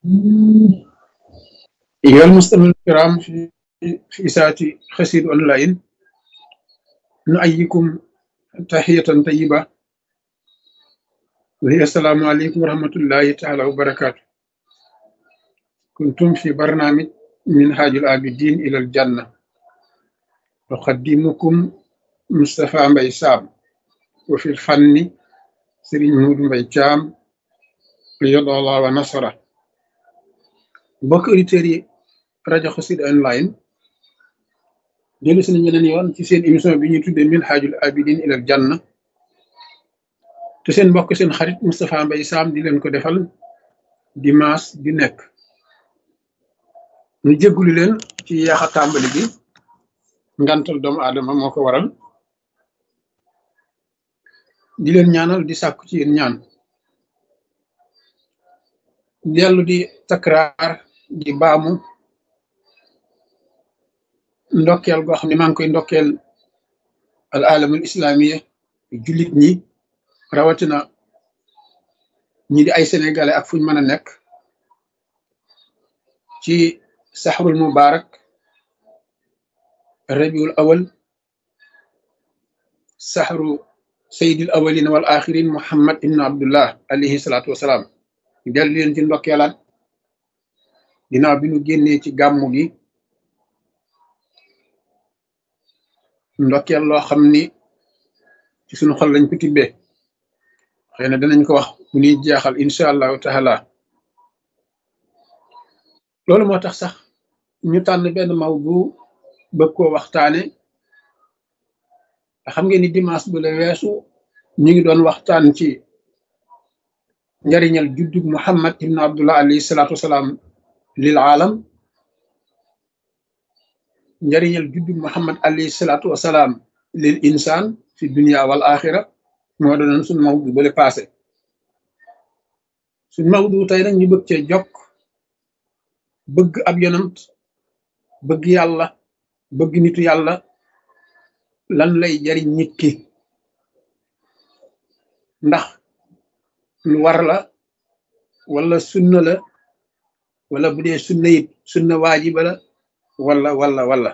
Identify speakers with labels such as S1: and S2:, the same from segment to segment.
S1: أيها المستمعون الكرام في في ساعة خسير أونلاين نؤيكم تحية طيبة وهي السلام عليكم ورحمة الله تعالى وبركاته كنتم في برنامج منهاج العابدين إلى الجنة أقدمكم مصطفى مبي سام وفي الفن سرين مود مبي جام قيض الله ونصره mbokk auditeurs yi rajo Xassida online dellu si nañ beneen yoon ci seen émission bi ñuy tuddee Minhajul Abidin ilal Janna te seen mbokk seen xarit Moustapha Mbaye Sam di leen ko defal dimanche bi nekk ñu jéggulu leen ci yaax a tàmbali bi ngantal doomu aadama moo ko waral di leen ñaanal di sàkku ci yéen ñaan dellu di takraar di baamu ndokkeel goo xam ne maa ngi koy ndokkeel al alamul islamiya jullit ñi rawatina ñi di ay sénégalais ak fuñ mën a nekk ci saxrul mubarak rabiul awal saxru sayidil awalin wal axirin muhammad ibnu abdullah alayhi salaatu wasalaam dellu leen ci ndokkeelaat ginnaaw bi nu génnee ci gàmmu gi ndokkeel loo xam ni ci sunu xol lañ ko tibbee xëy na danañ ko wax bu ñuy jeexal incha allahu taala loolu moo tax sax ñu tànn benn maw bu bëgg koo waxtaane xam ngeen ni dimanche bu la weesu ñu ngi doon waxtaan ci njariñal juddug muhammad ibn abdullah alayhi salaatu wasalaam lil aalam njariñal juddug muhammad alayhi salaatu wasalaam lil insaan fi dunia wal axira moo doonoon suñ mawdu bale passé suñ mawdu tey nag ñu bëgg cee jokk bëgg ab yonant bëgg yàlla bëgg nitu yàlla lan lay jariñ nit ki ndax lu war la wala sunna la wala bu dee sunna it sunna waajiba la wala wala wala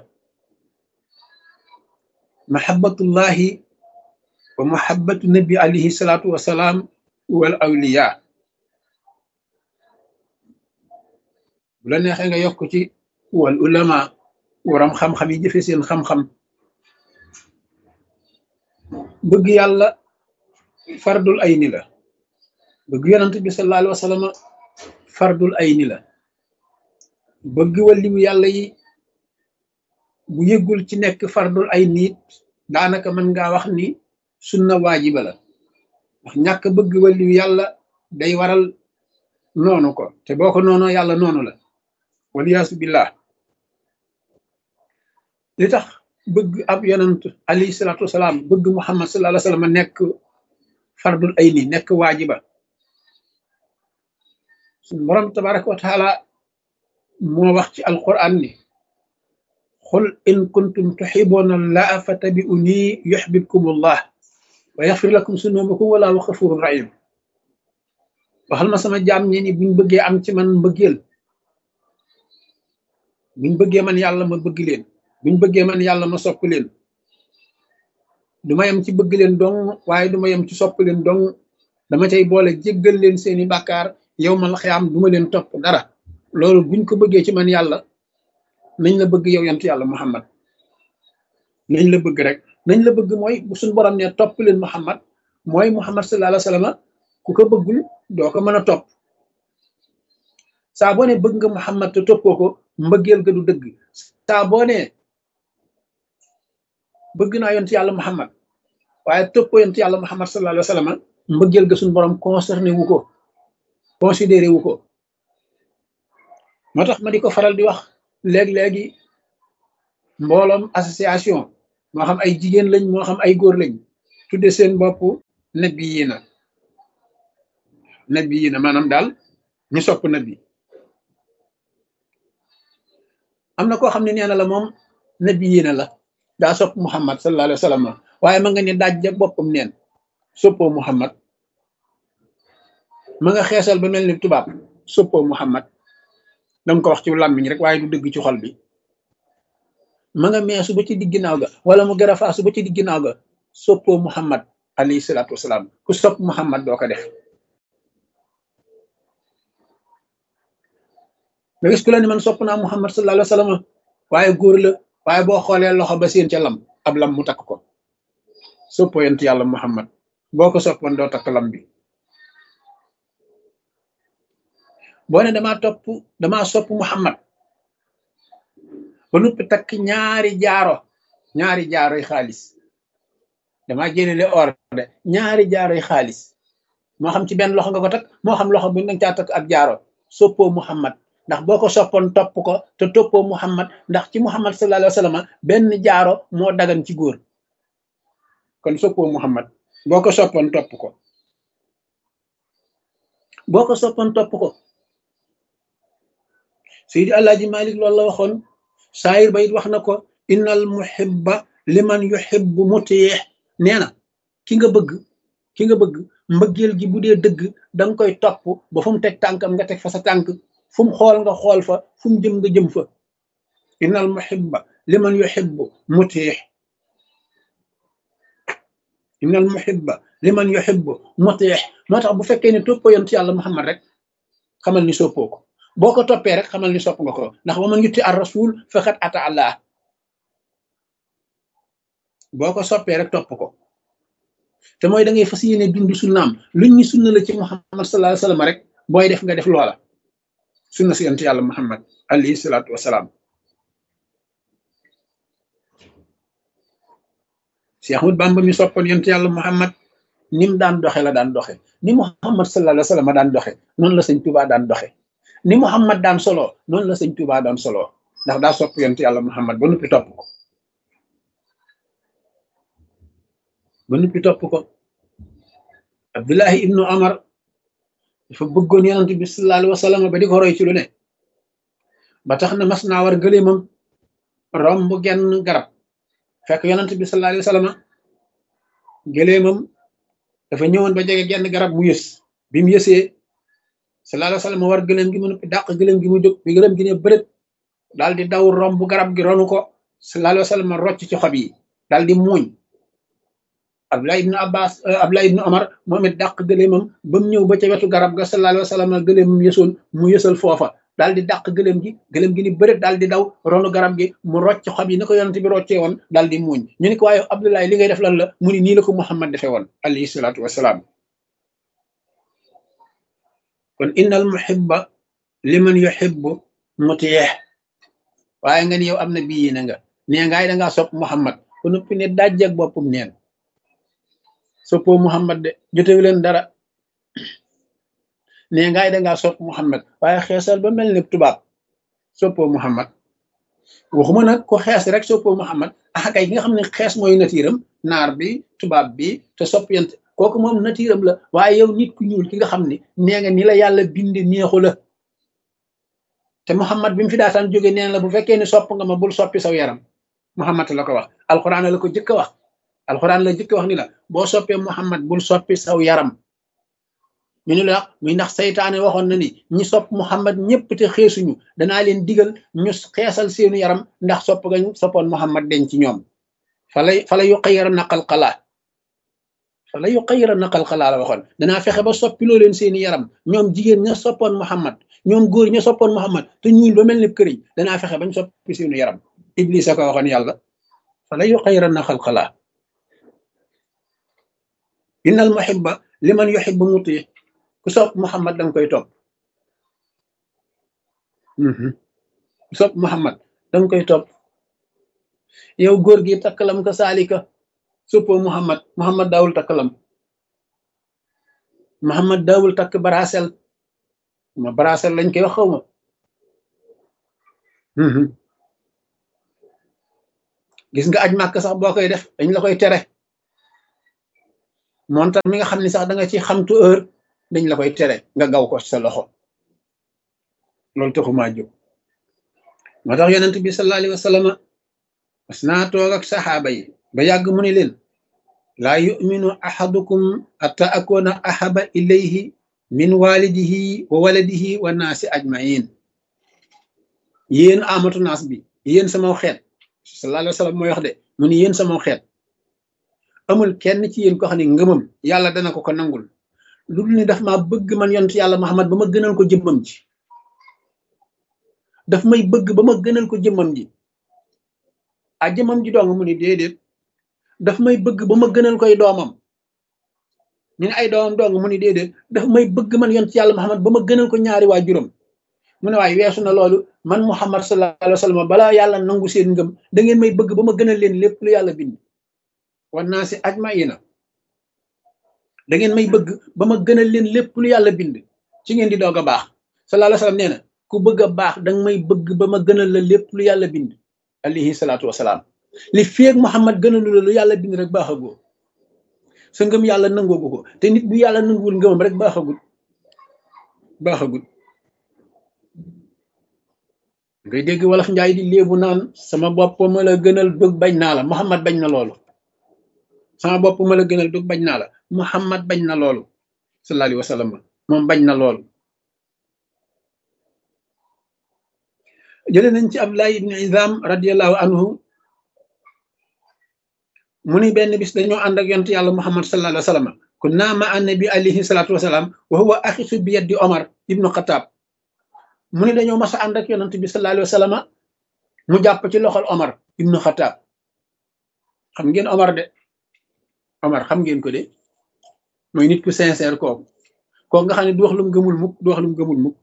S1: mahabbatullahi wa mahabbatu nabi alayhi salaatu wasalaam wal awliya bu la neexee nga yokk ci wal ulama waram xam-xam yi jëfe seen xam-xam bëgg yàlla fardul ay ni la bëgg yonent bi sallallahu alayhi wa sallam fardul ay ni la bëgg waliwu yàlla yi bu yëggul ci nekk fardul ay niit daanaka mën ngaa wax ni sunna waajiba la ndax ñàkk bëgg waliwu yàlla day waral noonu ko te boo ko noonoo yàlla noonu la waliyaasu billah li tax bëgg ab yonent alayhi salaatu wasalaam bëgg muhammad sallallahu alayhi wa sallam nekk fardul ay ni nekk waajiba suñu borom tabaraka wa taala moo wax ci alquran ni xul in kuntum tuxibuuna allaha fattabi'uni yuxbibkum allah wa yaxfir lakum sunubakum wallahu xafurun rahim waxal ma sama jaam ñi ni buñ bëggee am ci man mbëggeel buñ bëggee man yàlla ma bëgg leen buñ bëggee man yàlla ma sopp leen du ma yem ci bëgg leen dong waaye du ma yem ci sopp leen dong dama cay boole jéggal leen seeni bàkkaar yow ma la xiyaam du ma leen topp dara loolu buñ ko bëggee ci man yàlla nañ la bëgg yow yant yàlla muhammad nañ la bëgg rek nañ la bëgg mooy bu suñ borom ne topp leen muhammad mooy muhammad sallallahu alayhi wa sallam ku ko bëggul doo ko mën a topp saa boo ne bëgg nga muhammad te toppoo ko mbëggeel ga du dëgg saa boo ne bëgg naa yont yàlla muhammad waaye toppoo yont yàlla muhammad sallallahu alayhi wa sallam mbëggeel ga suñ borom concerné wu ko considéré wu ko moo tax ma di ko faral di wax léeg-léegi mbooloom association moo xam ay jigéen lañ moo xam ay góor lañ tudde seen bopp nabi yi na nabi yi na maanaam daal ñu sopp nabi am na koo xam ne nee na la moom nabi yi na la daa sopp muhammad sallallahu alayhi wa sallam waaye ma nga ne daaj ja boppam neen soppoo muhammad ma nga xeesal ba mel ni tubaab soppoo muhammad danga ko wax ci làmmiñ rek waaye du dëgg ci xol bi ma nga meesu ba ci digg ginnaaw ga wala mu gën a faasu ba ci digg ginnaaw ga soppoo muhammad alayhi salaatu wasalaam ku sopp muhammad doo ko def nga gis ku la ni man sopp naa muhammad sallallahu alayhi wa sallam waaye góor la waaye boo xoolee loxo ba seen ca lam ab lam mu takk ko soppoo yent yàlla muhammad boo ko soppoon doo takk lam bi boo ne damaa topp damaa sopp muhammad ba noppi takk ñaari jaaro ñaari jaaroy xaalis damaa génnele or de ñaari jaaroy xaalis moo xam ci benn loxo nga ko takk moo xam loxo bu nga caa takk ak jaaro soppoo muhammad ndax boo ko soppoon topp ko te toppoo muhammad ndax ci muhammad sallallahu alayhi wa sallam benn jaaro moo dagan ci góor kon soppoo muhammad boo ko soppoon topp ko boo ko soppoon topp ko Seydi Alaaji Malik loolu la waxoon saayir ba it wax na ko innal muhibba liman yuhibbu mutiix nee na ki nga bëgg ki nga bëgg mbëggeel gi bu dee dëgg da nga koy topp ba fu mu teg tànkam nga teg fa sa tànk fu mu xool nga xool fa fu mu jëm nga jëm fa innal muhibba liman yuhibbu mutiix innal muhibba liman yuhibbu mutiix moo tax bu fekkee ne toppoo yonent yàlla Muhammad rek xamal ni soppoo ko boo ko toppee rek xamal ni sopp nga ko ndax wa man yutti ar rasul faqad ata allah boo ko soppee rek topp ko te mooy da ngay fas yéene dund sunnaam luñ ñu sunna la ci muhammad sallallahu alayhi wasallam rek booy def nga def loola sunna si yonent yàlla muhammad alayhi salaatu wasalaam si Ahmad Bamba mi soppoon yonent yàlla muhammad ni mu daan doxe la daan doxe ni muhammad sallallahu alayhi wasallam daan doxe noonu la sëñ Tuubaa daan doxe ni muhammad daan solo noonu la sëñ Tuubaa daan solo ndax daa sopp yonent yàlla muhammad ba noppi topp ko ba noppi topp ko abdullahi ibnu amar dafa bëggoon yonent bi sallallahu alayhi wa sallam ba di ko roy ci lu ne ba tax na mas naa war gëléemam romb genn garab fekk yonent bi sallallahu alayhi wa sallam gëléemam dafa ñëwoon ba jege genn garab mu yës bi mu yësee sallallahu alayhi wa sallam war gëléem gi mu noppi dàq gëléem gi mu jóg bi gëléem gi ne bërët daal di daw romb garab gi ronu ko sallallahu alayhi wa sallam rocc ci xob yi daal di muuñ Abdullah ibnu Abbas Abdullah ibnu Omar moom it dàq gëléemam ba mu ñëw ba ca wetu garab ga sallallahu alayhi wa sallam gëléemam yësoon mu yësal foofa daal di dàq gëléem gi gëléem gi ni bëreet daal di daw ronu garab gi mu rocc xob yi ni ko yonent bi roccee woon daal di muuñ ñu ni ko waaye Abdullah li ngay def lan la mu ni nii la ko Muhammad defee woon alayhi salaatu wasalaam kon innal muhibba liman yuhibbu mutiyeex waaye nga ni yow am na bii na nga nee ngaay da ngaa sopp Muhammad ku noppi ne dajjak boppam neen soppoo Muhammad de jotewu leen dara nee ngaay da ngaa sopp Muhammad waaye xeesal ba mel ni tubaab soppoo Muhammad waxuma nag ko xees rek soppoo Muhammad ah kay ki nga xam ne xees mooy natiiram naar bi tubaab bi te sopp yant kooku moom natiiram la waaye yow nit ku ñuul ki nga xam ne nee nga ni la yàlla binde neexu la te Muhammad bi mu fi daataan jóge neen la bu fekkee ne sopp nga ma bul soppi saw yaram Muhammad la ko wax alxuraan la ko jëkk a wax alxuraan la jëkk wax ni la boo soppee Muhammad bul soppi saw yaram ñu ni la muy ndax saytaane waxoon na ni ñi sopp Muhammad ñëpp te xeesuñu danaa leen digal ñu xeesal seenu yaram ndax sopp nga soppoon Muhammad den ci ñoom falay fala yu xayira naqal xalaa fala yu xayira naqal xalaa la waxoon danaa fexe ba soppiloo leen seeni yaram ñoom jigéen ña soppoon Muhammad ñoom góor ña soppoon Muhammad te ñuul ba mel ni këriñ danaa fexe bañ soppi seenu yaram Iblis a ko waxoon yàlla fala yu xayira naqal xalaa innal muhibba liman yuhibbu muti ku sopp Muhammad danga koy topp ku sopp Muhammad danga koy topp yow góor gi takkalam ka saalika soppoo Muhammad Muhammad daawul takkalam Muhammad daawul takk barasel ma barasel lañ koy wax xaw ma gis nga aj màkk sax boo koy def dañ la koy tere montar mi nga xam ni sax da nga ci xamtu heure dañ la koy tere nga gaw ko sa loxo loolu taxumaa jóg moo tax yonent bi sallallahu alayhi wa sallam mas naa toog ak saxaaba yi ba yàgg mu ne leen laa yuminu ahadukum atta akuna ahaba ilayhi min walidihi wa waladihi wa naasi ajmain yéen amatu naas bi yéen sama xeet sallallahu alayhi wa sallam mooy wax de mu ni yéen sama xeet amul kenn ci yéen ko xam ne ngëmam yàlla dana ko ko nangul lu dul ni daf maa bëgg man yonent yàlla Muhammad ba ma gënal ko jëmmam ji daf may bëgg ba ma gënal ko jëmmam ji a jëmmam ji dong mu ni déedéet daf may bëgg ba ma gënal koy doomam ñu ne ay doomam dong mu ni déedéet daf may bëgg man yonent yàlla Muhammad ba ma gënal ko ñaari waajuram mu ne waaye weesu na loolu man Muhammad sallallahu alayhi wa sallam balaa yàlla nangu seen ngëm da ngeen may bëgg ba ma gënal leen lépp lu yàlla bind wan naa si ajmaina da ngeen may bëgg ba ma gënal leen lépp lu yàlla bind ci ngeen di doog a baax sallallahu alayhi wa sallam nee na ku bëgg a baax danga may bëgg ba ma gënal la lépp lu yàlla bind alayhi salaatu wasalaam li feeg Muhammad gënalu la lu yàlla bind rek baaxagoo sa ngëm yàlla nangoogu ko te nit bu yàlla nanguwul ngëmam rek baaxagul baaxagul ngay dégg wolof njaay di léebu naan sama bopp ma la gënal dug bañ naa la Muhammad bañ na loolu sama bopp ma la gënal dug bañ naa la Muhammad bañ na loolu sallallahu alayhi wa sallam moom bañ na loolu jële nañ ci Abdullah ibn Izam radiallahu anhu mu ni benn bis dañoo ànd ak yonent yàlla Muhammad sallallahu alayhi wa sallam kunna ma annabi alayhi salatu wasalaam wa huwa axisu bi yaddi Omar ibnu Xataab mu ni dañoo mas a ànd ak yonent bi sallallahu alayhi wa sallam mu jàpp ci loxol Omar ibnu Xataab xam ngeen Omar de Omar xam ngeen ko de mooy nit ku sincère kooku kooku nga xam ne du wax lu mu gëmul mukk du wax lu mu gëmul mukk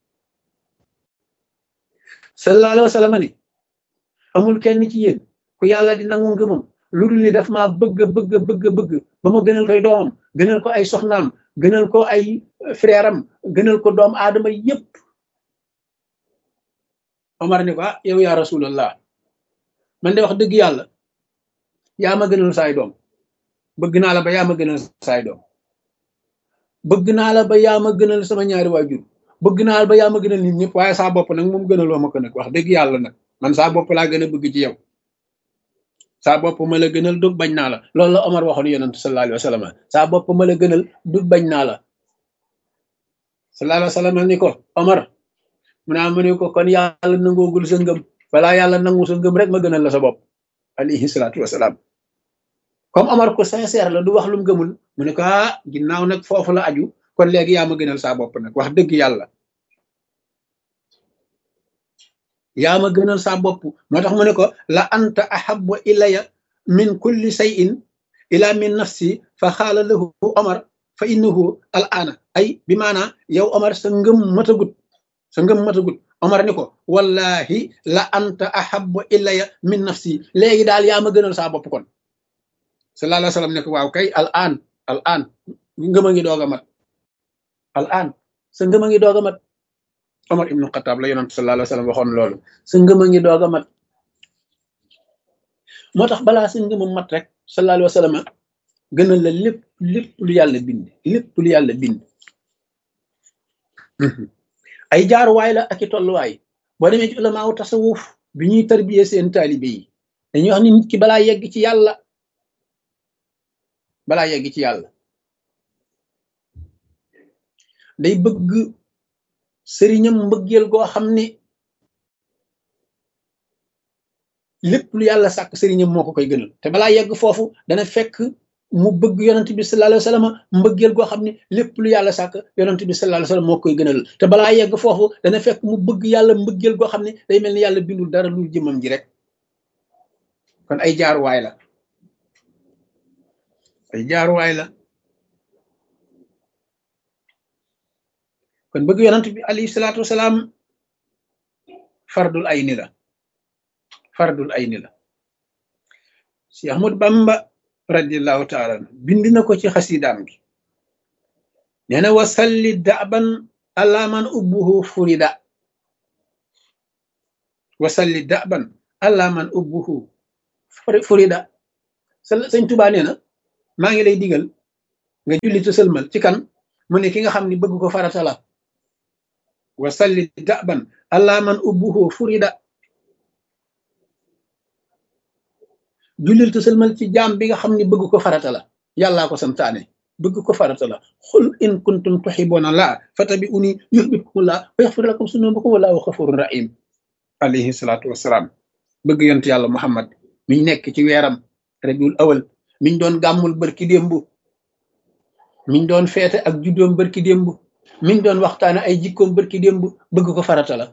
S1: sallallahu alayhi wa sallam ni amul kenn ci yéen ku yàlla di nangu ngëmam lu dul ni daf maa bëgg bëgg bëgg bëgg ba ma gënal koy doomam gënal ko ay soxnaam gënal ko ay frère am gënal ko doom aadama yépp Omar ni ko ah yow yaa rasulallah man de wax dëgg yàlla yaa ma gënal saay doom bëgg naa la ba yaa ma gënal saay doom bëgg naa la ba yaa ma gënal sama ñaari waajur bëgg naa la ba yaa ma gënal nit ñëpp waaye saa bopp nag moom gënaloo ma ko nag wax dëgg yàlla nag man saa bopp laa gën a bëgg ci yow saa bopp ma la gënal dug bañ naa la loolu la Omar waxoon yonent sallallahu alayhi wa sallam saa bopp ma la gënal dug bañ naa la sallallahu alayhi wa sallam ni ko Omar mu naa mu ne ko kon yàlla nangoogul sa ngëm balaa yàlla nangu sa ngëm rek ma gënal la sa bopp alayhi salaatu wasalaam comme Omar ko sincère la du wax lu mu gëmul mu ne ko ah ginnaaw nag foofu la aju kon léegi yaa ma gënal saa bopp nag wax dëgg yàlla yaa ma gënal saa bopp moo tax mu ne ko la anta ahabbu ilaya min kulli shay'in ila min nafsi fa xaala lahu Omar fa innahu al aana ay bi maanaa yow Omar sa ngëm matagut sa ngëm matagut Omar ni ko wallahi la anta ahabbu ilaya min nafsi léegi daal yaa ma gënal saa bopp kon sallallahu alayhi wa sallam ne ko waaw kay al aan al aan ngëm a ngi doog a mat al aan sa ngëm a ngi doog a mat Omar ibnu Xataab la yonent sallallahu alayhi wa sallam waxoon loolu sa ngëm a ngi doog a mat moo tax balaa sa ngëm a mat rek sallallahu alayhi wa sallam gënal la lépp lépp lu yàlla bind lépp lu yàlla bind ay jaaruwaay la ak i tolluwaay boo demee ci ulamaaw tasawuf bi ñuy tarbiyee seen taalibe yi dañuy wax ni nit ki balaa yegg ci yàlla balaa yegg ci yàlla day bëgg sëriñam mbëggeel goo xam ne lépp lu yàlla sàkk sëriñam moo ko koy gënal te balaa yegg foofu dana fekk mu bëgg yonent bi sallallahu alayhi wa sallam mbëggeel goo xam ne lépp lu yàlla sàkk yonent bi sallallahu alayhi wa sallam moo koy gënal te balaa yegg foofu dana fekk mu bëgg yàlla mbëggeel goo xam ne day mel ni yàlla bindul dara lu jëmam ji rek kon ay jaaruwaay la ay jaaruwaay la kon bëgg yonent bi alayhi salaatu wasalaam fardul ayni la fardul ayni la si Ahmad Bamba radiallahu taala bind na ko ci xasidaam gi nee na wasalli daban ala man ubbuhu furida wasalli daban ala man ubbuhu furida sëñ Tuubaa nee na maa ngi lay digal nga julli te sëlmal ci kan mu ne ki nga xam ni bëgg ko farata la wasalli daban ala man ubbuhu furida jullil te sëlmal ci jaam bi nga xam ni bëgg ko farata la yàllaa ko santaane bëgg ko farata la xul in kuntum tuhibbuna laa fatabi'uni yuhbibkumu laa wa yaxfir lakum sunubakum wallahu ghafurun rahim alayhi salaatu wasalaam bëgg yont yàlla muhammad miñ nekk ci weeram rabiul awal miñ doon gàmmul barki démb miñ doon feete ak juddoom barki démb miñ doon waxtaane ay jikkoom barki démb bëgg ko farata la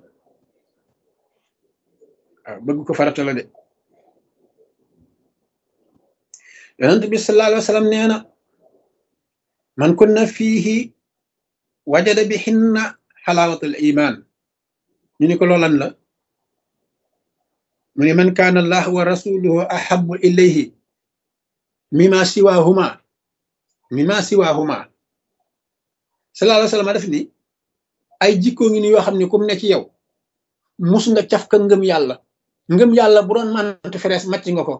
S1: waaw bëgg ko farata la de yonent bi sallallahu alayhi wa sallam nee na man kunna fiihi wajada bi xinna xalaawatul iman ñu ni ko loolan la mu ne man kaana allah wa rasuluhu ahabu ilayhi mima siwahuma mima siwahuma sallallahu alayhi wa sallam def ni ay jikko ngi ni yoo xam ne kum ne ci yow mus nga caf ka ngëm yàlla ngëm yàlla bu doon mante ferees màcc nga ko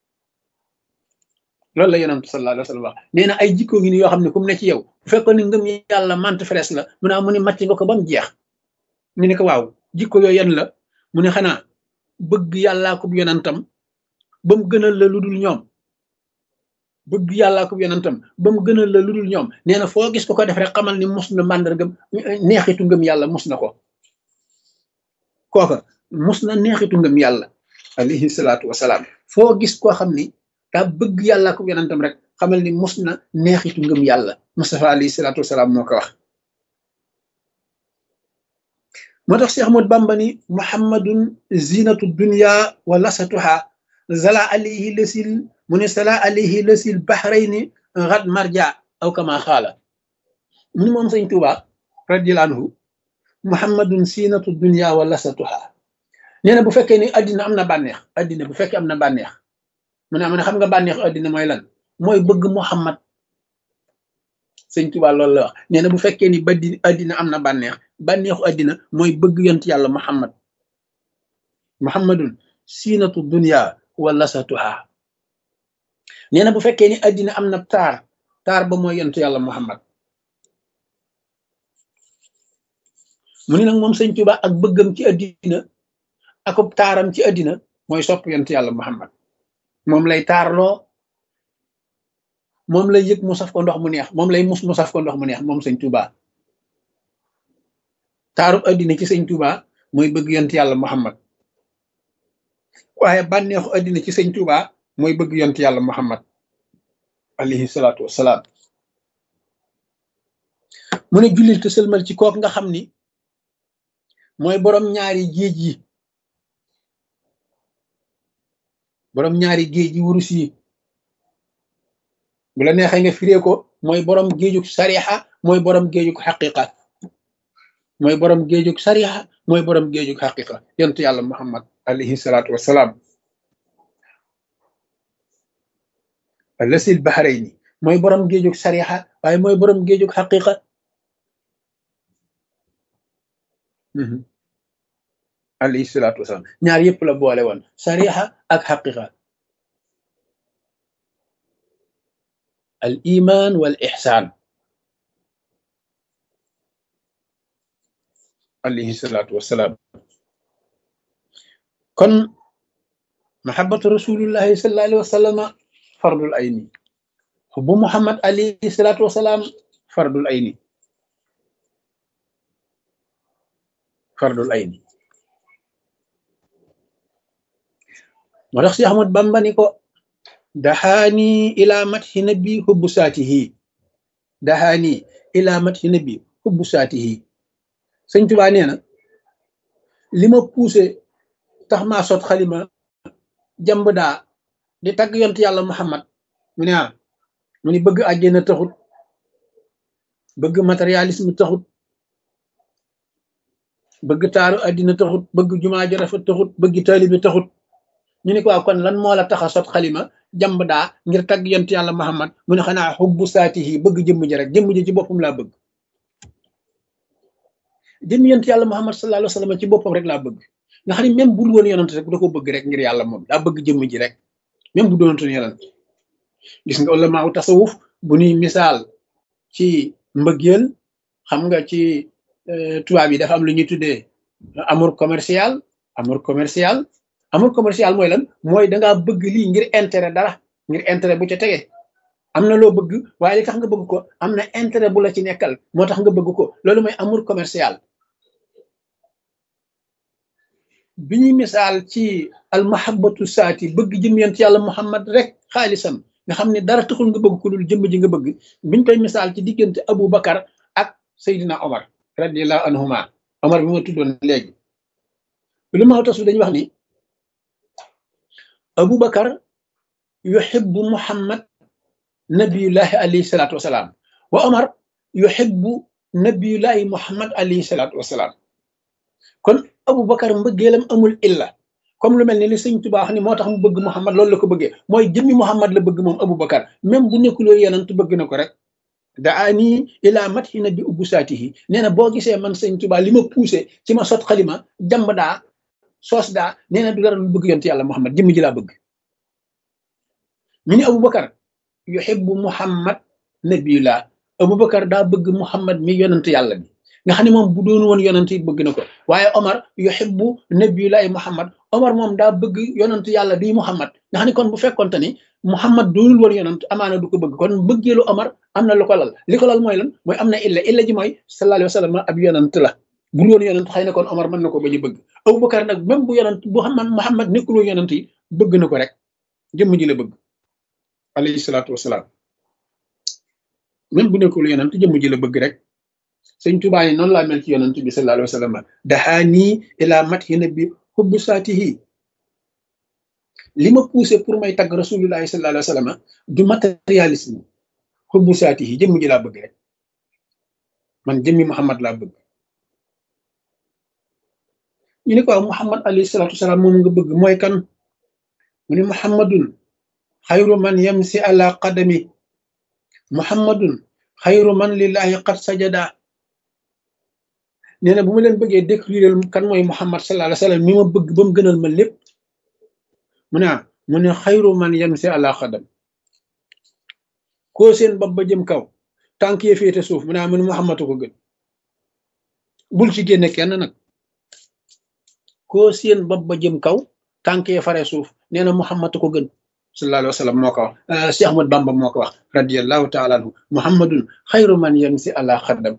S1: loolu la yonent sallallahu alayhi wa sallam wax nee na ay jikko ngi ni yoo xam ne kum ne ci yow bu fekkoon ni ngëm yàlla mante ferees la mu ne mu ne màcc nga ko ba mu jeex ñu ne ko waaw jikko yooyu yan la mu ne xanaa bëgg yàllaa ko yonentam ba mu gënal la lu dul ñoom bëgg yàllaa ko yonentam ba mu gënal la lu dul ñoom nee na foo gis ko ko def rek xamal ni mus na màndargam neexitu ngëm yàlla mus na ko kooka mus na neexitu ngëm yàlla alayhi salaatu wasalaam foo gis koo xam ni daa bëgg yàllaa ko yonentam rek xamal ni mus na neexitu ngëm yàlla Mustafa alayhi salaatu wasalaam moo ko wax moo tax Cheikh Ahmad Bamba ni muhammadun zinatu dunya wa lasatuha zala alayhi lasil mu ne sala alayhi lasil bahrayni ghad marja aw kama xaala mu ni moom sëñ Tuuba radiyallahu anhu muhammadun zinatu dunya wa lasatuha nee na bu fekkee ni addina am na bànneex addina bu fekkee am na bànneex mu ne am na xam nga bànneexu addina mooy lan mooy bëgg muhammad sëñ Tuuba loolu la wax nee na bu fekkee ni baddi addina am na bànneex bànneexu addina mooy bëgg yont yàlla muhammad muhammadun siinatu dunya wa lasatuha nee na bu fekkee ni addina am na taar taar ba mooy yont yàlla muhammad mu ni nag moom sëñ Tuuba ak bëggam ci addina akub taaram ci addina mooy sopp yont yàlla muhammad moom lay taarloo moom lay yëg mu saf ko ndox mu neex moom lay mus mu saf ko ndox mu neex moom sëñ Tuuba taarub addina ci sëñ Tuuba mooy bëgg yont yàlla muhammad waaye bànneexu addina ci sëñ Tuuba mooy bëgg yont yàlla muhammad alayhi salaatu wassalaam mu ne jullil te sëlmal ci kook nga xam ni mooy borom ñaari géej yi borom ñaari géej yi wurus yi bu la neexee nga firee ko mooy borom géejug sarixa mooy borom géejug xaqiqa mooy borom géejug sarixa mooy borom géejug xaqiqa yontu yàlla muhammad alayhi salaatu wassalaam lasil bahrayni mooy borom géejug sarixa waaye mooy borom géejug xaqiqa alayhi salaatu wassalaam ñaar yëpp la boole woon sarixa ak xaqiqa al iman wal ixsaan alayhi salaatu wassalaam kon mahabbatu rasulillahi sallallahu alayhi wa sallama fardul ayni xubbu muhammad alayhi salaatu wassalaam fardul ayni fardul ayni moo tax si Ahmad Bamba ni ko daxaani ila mathi nabi hubbu saatihi daxaani ila mathi nabi hubbu saatihi sëñ Tuubaa nee na li ma poussé tax maa sot xalima jàmb daa di tagg yont yàlla Muhammad mu ne ah mu ni bëgg àjjana taxut bëgg matérialisme taxut bëgg taaru àddina taxut bëgg jumaa ju rafet taxut bëgg taalibi taxut ñu ne ko waaw kon lan moo la tax a sot xalima jàmb daa ngir tagg yont yàlla Muhammad mu ne xanaa xubbu saatihi bëgg jëmm ji rek jëmm ji ci boppam laa bëgg jëmm yont yàlla Muhammad sallallahu alayhi wa sallam ci boppam rek laa bëgg nga xam ne même bu dul woon yonent rek da ko bëgg rek ngir yàlla moom daa bëgg jëmm ji rek même bu doonutoon yonent gis nga ulama u tasawuf bu ñuy misaal ci mbëggeel xam nga ci tubaab yi dafa am lu ñuy tuddee amour commercial amour commercial amour commercial mooy lan mooy dangaa bëgg lii ngir intérêt dara ngir intérêt bu ca tege am na loo bëgg waaye li tax nga bëgg ko am na intérêt bu la ci nekkal moo tax nga bëgg ko loolu mooy amour commercial bi ñuy misaal ci almahabatu saati bëgg jëm yent yàlla muhammad rek xaalisam nga xam ne dara taxul nga bëgg ku dul jëmm ji nga bëgg biñ koy misaal ci diggante Abu Bakar ak Seydina Omar radiallahu anhuma Omar bi ma tuddoon léegi lu ma tasu dañuy wax ni Abu Bakar yuhibbu Muhammad nabiyullahi alayhi salaatu wasalaam wa Omar yuhibbu nabiyullahi Muhammad alayhi salaatu wasalaam kon Abu Bakar mbëggeelam amul illa comme lu mel ni li sëñ Tuubaa wax ni moo tax mu bëgg Muhammad loolu la ko bëggee mooy jëmmi Muhammad la bëgg moom Abu Bakar même bu nekkuloo yenant bëgg na ko rek daa nii ilaa mat xi na bi ubbu saatihi nee na boo gisee man sëñ Tuubaa li ma poussé ci ma sot xalima jàmb daa soos daa nee na du dara lu bëgg yonte yàlla Muhammad jëmmi ji laa bëgg ñu ni Abu Bakar yuhibbu Muhammad nabiyullah Abu Bakar daa bëgg Muhammad mi yonant yàlla bi nga xam ne moom bu doon woon yonant yi bëgg na ko waaye Omar yuhibbu nabiyullahi Muhammad Omar moom daa bëgg yonant yàlla bi Muhammad nga xam ne kon bu fekkonte ni Muhammad doonul woon yonant amaana du ko bëgg kon bëggeelu Omar am na lu ko lal li ko lal mooy lan mooy am na illa illa ji mooy sallallahu alayhi wa sallam ab yonant la bul woon yonant xëy na kon Omar mën na ko bañ a bëgg Abu Bakar nag même bu yonant bu xam Muhammad nekkul woon yonant yi bëgg na ko rek jëmm ji la bëgg alayhi salaatu wasalaam même bu nekkul yonant jëmm ji la bëgg rek sëñ Tuubaa yi noonu laa mel ci yonant bi sallallahu alayhi wa sallam daxaa nii ilaa mat yi na bi xubbu saatihi li ma poussé pour may tagg rasulullahi sallallahu alayhi wa sallam du matérialisme xubbu saatihi jëmm ji laa bëgg rek man jëmmi Muhammad laa bëgg ñu ne ko waaw Muhammad alayhi salaatu wasalaam moom nga bëgg mooy kan mu ne Muhammadun xayru man yamsi ala qadami Muhammadun xayru man lillahi qad sajada nee na bu ma leen bëggee décrire kan mooy Muhammad sallallahu alayhi wa sallam mi ma bëgg ba mu gënal ma lépp mu ne mu ne xayru man yamsi ala qadam koo seen bopp ba jëm kaw tànk yee féete suuf mu ne mu ne Muhammad ko gën bul ci génne kenn nag koo seen bopp ba jëm kaw tànk yee fare suuf nee na Muhammad ko gën sallallahu alayhi wa sallam moo ko wax Cheikh Ahmad Bamba moo ko wax radiyallahu taala anhu Muhammadun xayru man yamsi ala xaddam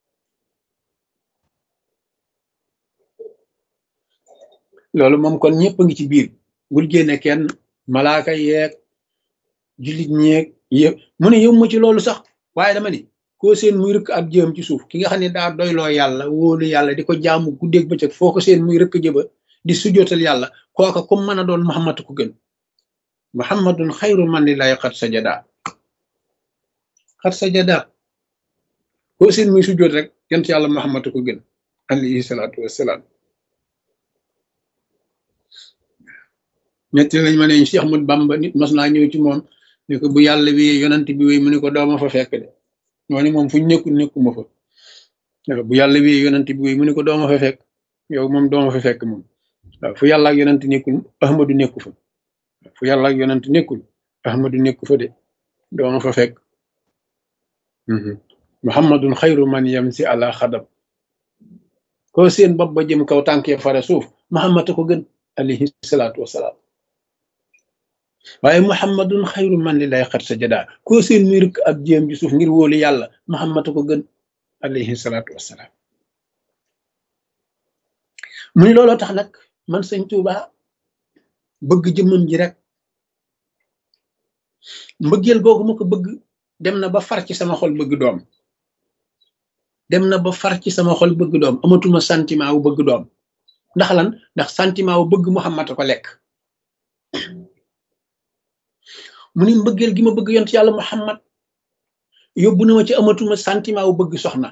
S1: loolu moom kon ñëpp a ngi ci biir bul génne kenn malaaka yeeg jullit ñeeg yëpp mu ne yow ma ci loolu sax waaye dama ni koo seen muy rëkk ab jëm ci suuf ki nga xam ne daa doyloo yàlla wóolu yàlla di ko jaamu guddeeg bëccëg foo ko seen muy rëkk jëba di sujootal yàlla kooka comme mën a doon Muhammad ko gën Muhammadun xayru man lillahi xat sajada xat sajada koo seen muy sujoot rek yent yàlla Muhammad ko gën alayhi salaatu wassalaam ñetti lañ ma ne Cheikh Ahmad Bamba nit mas naa ñëw ci moom ne ko bu yàlla wi yonant bi wéy mu ne ko dooma fa fekk de ñoo ni moom fu ñu nekkul nekkuma fa bu yàlla wi yonant bi wéy mu ne ko dooma fa fekk yow moom dooma fa fekk moom waaw fu yàlla ak yonant nekkul ahmadu nekku fa fu yàlla ak yonant nekkul ahmadu nekku fa de dooma fa fekk muhammadun xayru man yamsi ala xadam ko seen bopp ba jëm kaw tànkee fare suuf muhammad ko gën alayhi salaatu wasalaam waaye muhammadun xayru man li lay xat sa jadaa koo seen muy rëkk ab jéem ji suuf ngir wóolu yàlla muhammad ko gën alayhi salaatu wasalaam mu ni looloo tax nag man sëñ Tuuba bëgg jëmmam ji rek mbëggeel googu ma ko bëgg dem na ba far ci sama xol bëgg doom dem na ba far ci sama xol bëgg doom amatuma sentiment wu bëgg doom ndax lan ndax sentiment wu bëgg Muhammad ko lekk mu ni mbëggeel gi ma bëgg yont yàlla Muhammad yóbbu na ma ci amatuma sentiment wu bëgg soxna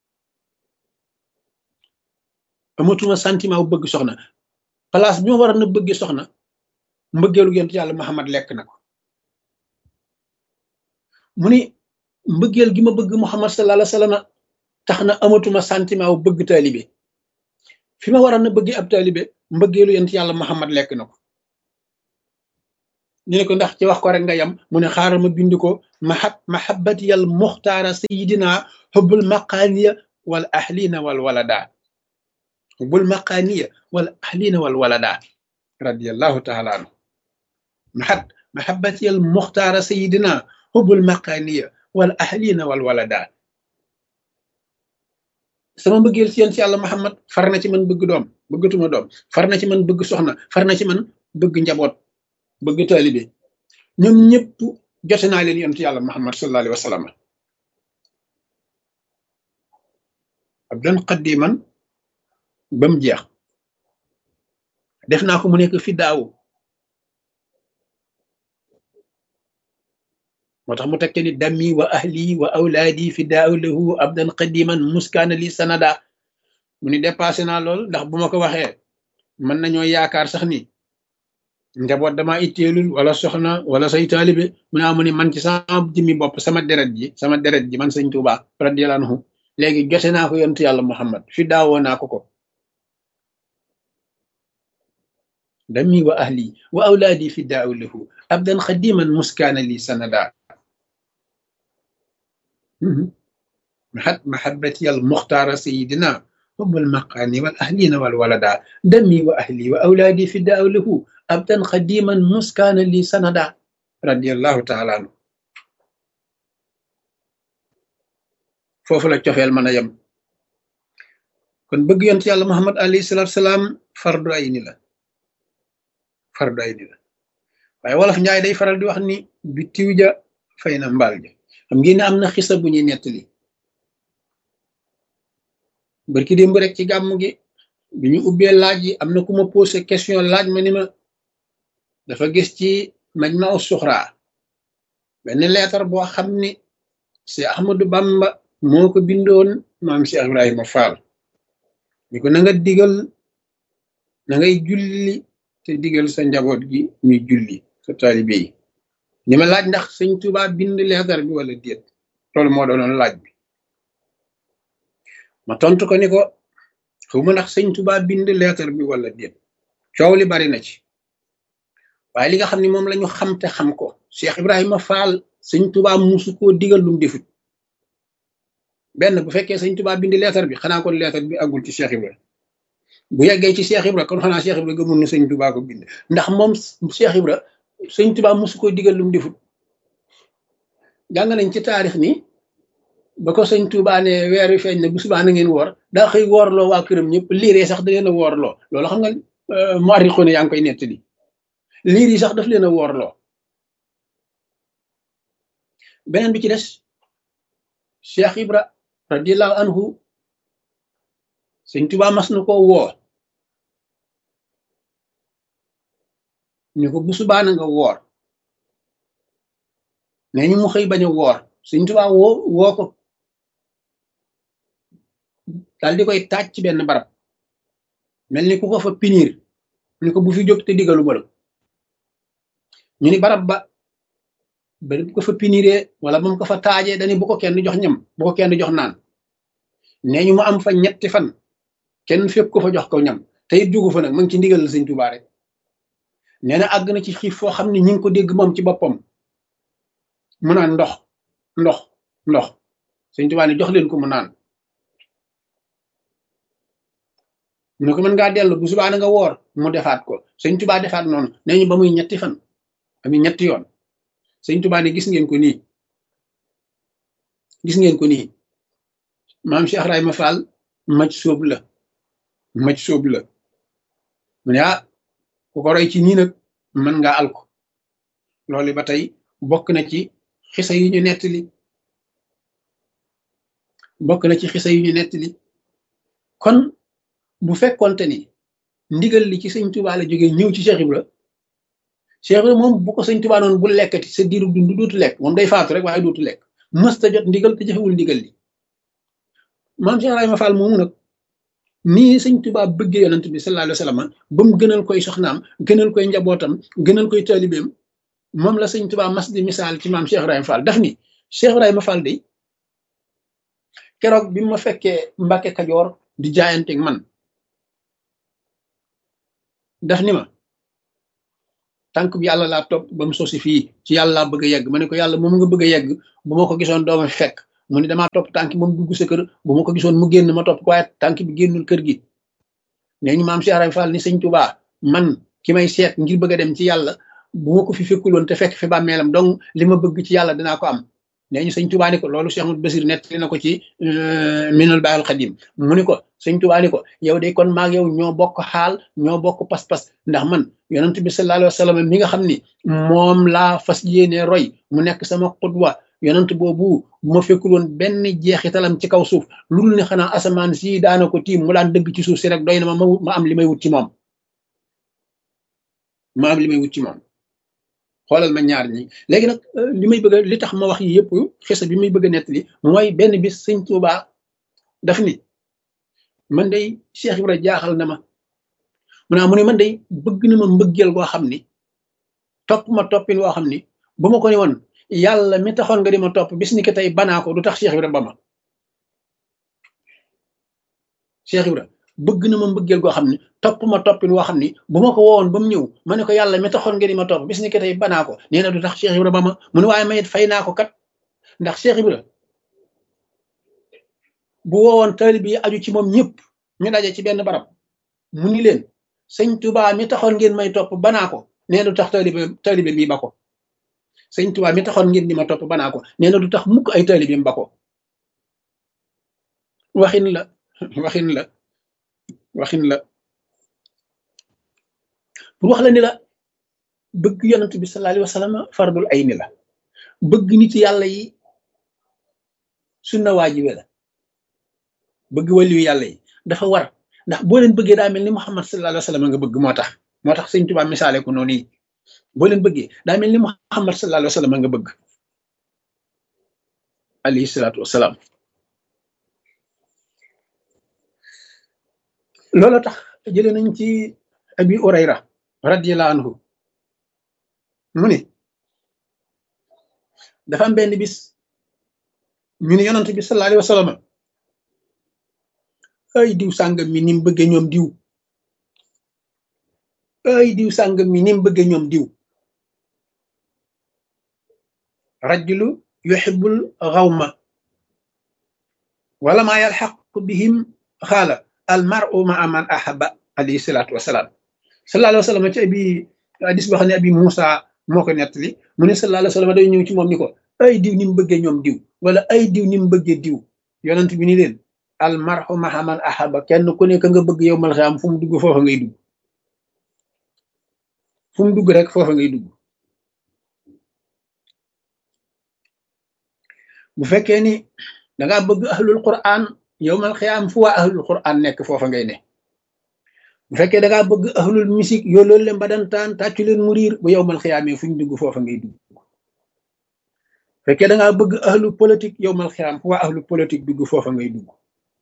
S1: amatuma sentiment wu bëgg soxna place bi ma war a na bëgg soxna mbëggeelu yont yàlla Muhammad lekk na ko mu ni mbëggeel gi ma bëgg Muhammad sallallahu alayhi wa sallam tax na amatuma sentiment wu bëgg taalibe fi ma war a na bëgg ab taalibe mbëggeelu yont yàlla Muhammad lekk na ko ñu ne ko ndax ci wax ko rek nga yam mu ne xaaral ma bind ko mahab mahabbatiyal muxtaara sayidina xubbul maqaaniya wal ahlina wal walada xubbul maqaaniya wal ahlina wal walada radiallahu taala anhu mahab mahabbatiyal muxtaara sayidina xubbul maqaaniya wal ahlina wal walada sama mbëggeel ci yéen ci yàlla Muhammad far na ci man bëgg doom bëggatuma doom far na ci man bëgg soxna far na ci man bëgg njaboot bëgg taalibe ñoom ñëpp jote naa leen yonent yàlla Muhammad sallallahu alayhi wa sallam abdan qaddiman ba mu jeex def naa ko mu nekk fi daaw moo tax mu tekke ni dammi wa ahli wa awlaadi fi daaw lahu abdan qadiman muskaana li sanada mu ni dépassé naa lool ndax bu ma ko waxee mën nañoo yaakaar sax ni njaboot dama itteelul wala soxna wala say taalibe mu naa mu ni man ci sama jëmmi bopp sama deret ji sama deret ji man sëñ Tuuba radiyallahu anhu léegi jote naa ko yontu yàlla Muhammad fi daawoo naa ko ko dammi wa ahli wa awlaadi fi daaw lahu abdan qadiman muskaana li sanada محب محبتي المختار سيدنا حب المقام والأهلين والولدا دمي وأهلي وأولادي فداء له أبدا قديما مسكانا لي سندا رضي الله تعالى عنه فوف لا تيوفال مانا يم كون بëgg yont yàlla muhammad alayhi salatu salaam fardu ay ni la fardu ay ni la waaye wolof njaay day faral di wax ni bi tiw ja fay na mbaal ja xam ngeen ne am na xisa bu ñuy nettali barki démb rek ci gàmm gi bi ñu ubbee laaj yi am na ku ma posé question laaj ma ni ma dafa gis ci majma u suxra benn leetar boo xam ni si Ahmadu Bamba moo ko bindoon maam si Ibrahima Fall ni ko na nga digal na ngay julli te digal sa njaboot gi ñuy julli sa taalibe yi ni ma laaj ndax sëñ Tuba bind leetar bi wala déet loolu moo doonoon laaj bi ma tontu ko ni ko xawma ndax sëñ Tuba bind leetar bi wala déet coow li bari na ci waaye li nga xam ne moom la ñu xam te xam ko Cheikh Ibrahima Fall sëñ Tuba musu koo digal lum defut benn bu fekkee sëñ Tuba bind leetar bi xanaa kon leetar bi àggul ci Cheikh Ibrahima bu yeggee ci Cheikh Ibrahima kon xanaa Cheikh Ibrahima gëmul ne sëñ Tuba ko bind ndax moom Cheikh Ibrahima sëñ Tuba musu koo digal lum defut jàng nañ ci taarix ni ba ko sëñ Tuba ne weer wi feeñ na bu subaa na ngeen woor daa xëy woorloo waa këram ñëpp liiree sax da leen a woorloo loolu xam nga mu arriqu ne yaa ngi koy nettali liir yi sax daf leen a woorloo beneen bi ci des Cheikh Ibra radiallahu anhu sëñ Tuba mas na koo woo ñu ko bu subaa na nga woor nee ñu mu xëy bañ a woor sëñ Tuba woo woo ko daal di koy taaj ci benn barab mel ni ku ko fa pinir ni ko bu fi jóg te digalu ba la ñu ni barab ba ba bu ko fa piniree wala ba mu ko fa taajee dañu bu ko kenn jox ñam bu ko kenn jox naan nee ñu mu am fa ñetti fan kenn fekk ko fa jox ko ñam te it jugu fa nag ma ngi ci ndigal la sëñ Tuba rek nee na àgg na ci xiif foo xam ne ñi ngi ko dégg moom ci boppam mu naan ndox ndox ndox sëñ Tuba ne jox leen ko mu naan mu ne ko mën ngaa dellu bu subaa na nga woor mu defaat ko sëñ Tuba defaat noonu nee ñu ba muy ñetti fan ami ñetti yoon sëñ Tuba ne gis ngeen ko nii gis ngeen ko nii maam Cheikh Ibrahima Fall maj sóob la maj sóob la mu ne ah ku ko roy ci nii nag mën ngaa al ko loolu ba tey bokk na ci xisa yi ñu nettali bokk na ci xisa yi ñu nettali kon bu fekkonte ni ndigal li ci sëñ Tuba la jógee ñëw ci Cheikh Ibra Cheikh Ibra moom bu ko sëñ Tuba noonu bu lekkati sa diiru dund dootu lekk moom day faatu rek waaye dootu lekk mësta jot ndigal te jëfewul ndigal li maam Cheikh Ibrahima Fall moomu nag nii sëñ Tuba bëggee yonent bi sallallahu alayhi wa sallam ba mu gënal koy soxnaam gënal koy njabootam gënal koy taalibeem moom la sëñ Tuba mas di misaal ci maam Cheikh Ibrahima Fall daf ni Cheikh Ibrahima Fall de keroog bi ma fekkee Mbàkke Kajoor di jaayanteeg man daf ni ma tànk bi yàlla laa topp ba mu sosi fii ci yàlla laa bëgg a yegg ma ne ko yàlla moom nga bëgg a yegg bu ma ko gisoon dooma fi fekk mu ne damaa topp tànk moom dugg sa kër bu ma ko gisoon mu génn ma topp ko waaye tànk bi génnul kër gi nee ñu maam Cheikh Ibrahima Fall ni sëñ Tuba man ki may seet ngir bëgg a dem ci yàlla bu ma ko fi fekkuloon te fekk fi bàmmeelam donc li ma bëgg ci yàlla dinaa ko am nee ñu sëñ Tuubaa ni ko loolu Cheikh Ahmadou Basir nettali na ko ci minal baal xadim mu ni ko sëñ Tuubaa ni ko yow de kon maag yow ñoo bokk xaal ñoo bokk pas-pas ndax man yonent bi sallallahu alayhi wa sallam mi nga xam ni moom laa fas yéene roy mu nekk sama xudwa yonent boobu bu ma fekkul woon benn jeexitalam ci kaw suuf lu dul ne xanaa asamaan si daana ko tiim mu daan dëgg ci suuf si rek doy na ma ma am li may wut ci moom ma am li may wut ci moom xoolal ma ñaar ñi léegi nag li may bëgg li tax ma wax yi yëpp xisa bi may bëgg a nettali mooy benn bis sëñ Tuubaa daf ni man day Cheikh Ibra jaaxal na ma mu naa mu ne man day bëgg na ma mbëggeel goo xam ni topp ma toppin woo xam ni bu ma ko ne woon yàlla mi taxoon nga di ma topp bis ni ki tey banaa ko du tax Cheikh Ibra ba ma Cheikh Ibra bëgg na ma mbëggeel goo xam ni topp ma toppin woo xam ni bu ma ko woowoon ba mu ñëw ma ne ko yàlla mi taxoon nga di ma topp bis ni ki tey banaa ko nee na du tax Cheikh Ibra ba ma mu ne waaye mayit fay naa ko kat ndax Cheikh Ibra bu woowoon taalib yi aju ci moom ñëpp ñu daje ci benn barab mu ni leen sëñ Tuubaa mi taxoon ngeen may topp banaa ko nee na du tax taalibe taalibe mi ba ko sëñ Tuubaa mi taxoon ngeen di ma topp banaa ko nee na du tax mukk ay taalibe mi ba ko waxin la waxin la waxin la pour wax la ni la bëgg yonent bi sallallahu alayhi wa sallam fardul ayni la bëgg nit yàlla yi sunna waajibe la bëgg waliyu yàlla yi dafa war ndax boo leen bëggee daa mel ni Muhammad sallallahu alayhi wa sallam nga bëgg moo tax moo tax sëñ Tuubaa misaale ko noonu yi boo leen bëggee daa mel ni Muhammad sallallahu alayhi wa sallam nga bëgg alayhi salaatu wasalaam loolu tax jëlee nañ ci abi urayra radiyallahu anhu mu ne dafa am benn bis ñu ne yonent bi sallallahu alayhi wa sallam ay diw sàngam mi ni mu bëggee ñoom diw ay diw sàngam mi ni mu bëggee ñoom diw rajulu yuhibbul xawma wala maa yalxaqu bihim xaala al mar'u ma man ahaba alayhi salaatu wasalaam sallallahu alayhi wa sallam ci abi hadis boo xam ne abi Moussa moo ko nettali mu ne sallallahu alayhi wa sallam day ñëw ci moom ni ko ay diw ni mu bëggee ñoom diw wala ay diw ni mu bëggee diw yonent bi ni leen al mar'u ma man ahaba kenn ku nekk nga bëgg yow mal xam fu mu dugg foofa ngay dugg fu mu dugg rek foofa ngay dugg bu fekkee ni dangaa bëgg ahlul quran yowmal xiyaam fu waa ahlul quran nekk foofa ngay ne bu fekkee dangaa bëgg ahlul musique yoo loolu leen badantaan tàccu leen mu riir bu yowmal xiyaamee fu ñu dugg foofa ngay dugg bu fekkee dangaa bëgg ahlu politique yowmal xiyaam fu waa ahlu politique dugg foofa ngay dugg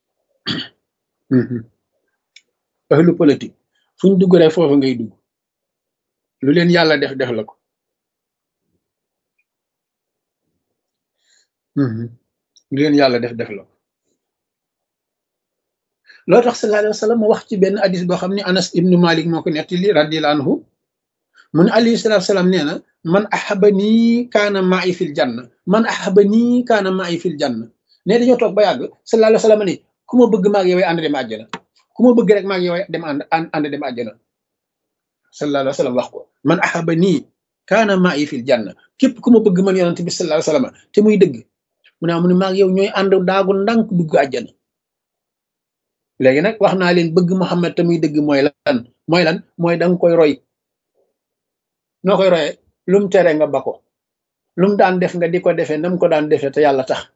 S1: ahlu politique fu ñu dugg rek foofa ngay dugg lu leen yàlla def def la ko lu leen yàlla def def la ko loo tax sallallahu alayhi wa sallam wax ci benn hadis boo xam ne anas ibnu malik moo ko nettali radiyallahu anhu mu ne alayhi salatu salaam nee na man ahaba nii kaana ma'i fil janna man ahaba nii kaana ma'i fil janna ne dañoo toog ba yàgg sallallahu alayhi wa sallam ne ku ma bëgg maag yow ànd dem àjjana ku ma bëgg rek maag yow dem ànd ànd dem àjjana sallallahu alayhi wa sallam wax ko man ahaba nii kaana ma'i fil janna képp ku ma bëgg man yonent bi sallallahu alayhi wa sallam te muy dëgg mu ne mu ne maag yow ñooy ànd daagu ndànk dugg àjjana léegi nag wax naa leen bëgg Muhammad te muy dëgg mooy lan mooy lan mooy danga koy roy noo koy royee lum tere nga ba ko lum daan def nga di ko defee nam ko daan defee te yàlla tax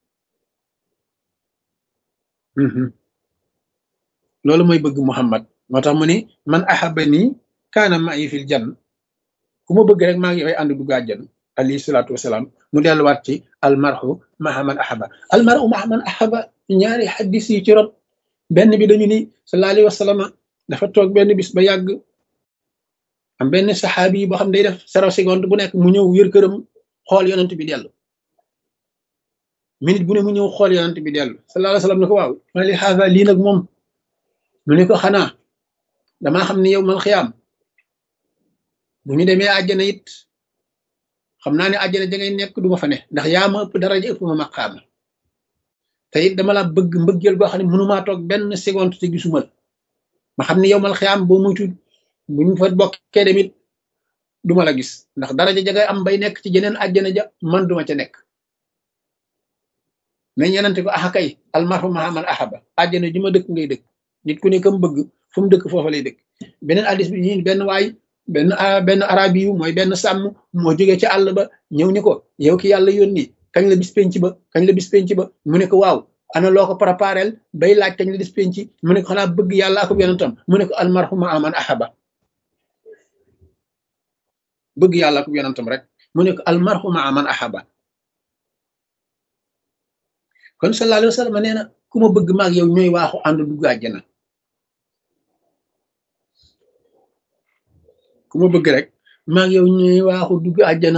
S1: loolu mooy bëgg Muhammad moo tax mu ni man ahabani kaana ma'i fil jann ku ma bëgg rek maa ngi yoy ànd dugg àjjana alayhi salaatu wasalaam mu delluwaat ci almarhu maha man ahaba almarhu maha man ahaba ñaari xaddis yi ci rot benn bi dañu ni sallallahu alayhi wa sallam dafa toog benn bis ba yàgg am benn saxaabi yi boo xam day def zéro seconde bu nekk mu ñëw yër këram xool yonent bi dellu minute bu ne mu ñëw xool yonent bi dellu sallallahu alayhi wa sallam ne ko waaw ma li xaasa lii nag moom mu ne ko xanaa damaa xam ne yow mal xiyaam bu ñu demee àjjana it xam naa ne àjjana ja ngay nekk du ma fa ne ndax yaa ma ëpp daraja ëpp ma maqaama te it dama la bëgg mbëggeel goo xam ne mënumaa toog benn seconde te gisuma la ma xam ne yow mal xiyaam boo muytu bu ñu fa bokkee demit duma la gis ndax daraja ja ngay am bay nekk ci jeneen àjjana ja man duma ca nekk nañ yenante ko axa kay almarhu maha man ahaba àjjana ji ma dëkk ngay dëkk nit ku ne kam bëgg fu mu dëkk foofa lay dëkk beneen addis bi ñi benn waay benn benn arabi yu mooy benn sàmm moo jógee ci àll ba ñëw ni ko yow ki yàlla yónni kañ la bis penc ba kañ la bis penc ba mu ne ko waaw ana loo ko préparel bay laaj kañ la bis penc mu ne ko xanaa bëgg yàlla ak yonentam mu ne ko almarhu maha man ahaba bëgg yàlla ak yonentam rek mu ne ko almarhu ma'a man ahaba kon sallallahu alayhi wa sallam nee na ku ma bëgg maag yow ñooy waaxu ànd dugg àjjana ku ma bëgg rek maag yow ñooy waaxu dugg àjjana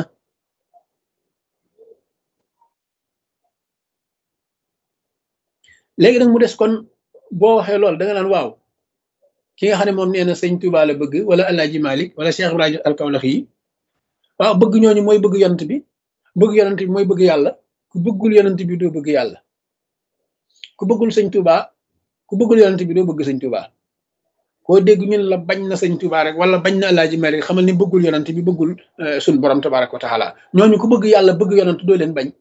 S1: léegi nag mu des kon boo waxee loolu da nga naan waaw ki nga xam ne moom nee na sëñ Tuubaa la bëgg wala Alaaji Malik wala Cheikh Ibrahima Alkawlax yi waaw bëgg ñooñu mooy bëgg yonent bi bëgg yonent bi mooy bëgg yàlla ku bëggul yonent bi doo bëgg yàlla ku bëggul sëñ Tuuba ku bëggul yonent bi doo bëgg sëñ Tuuba koo dégg ñun la bañ na sëñ Tuuba rek wala bañ na Alaaji Malik xamal ni bëggul yonent bi bëggul suñ borom tabaraka wa taala ñooñu ku bëgg yàlla bëgg yonent doo leen bañ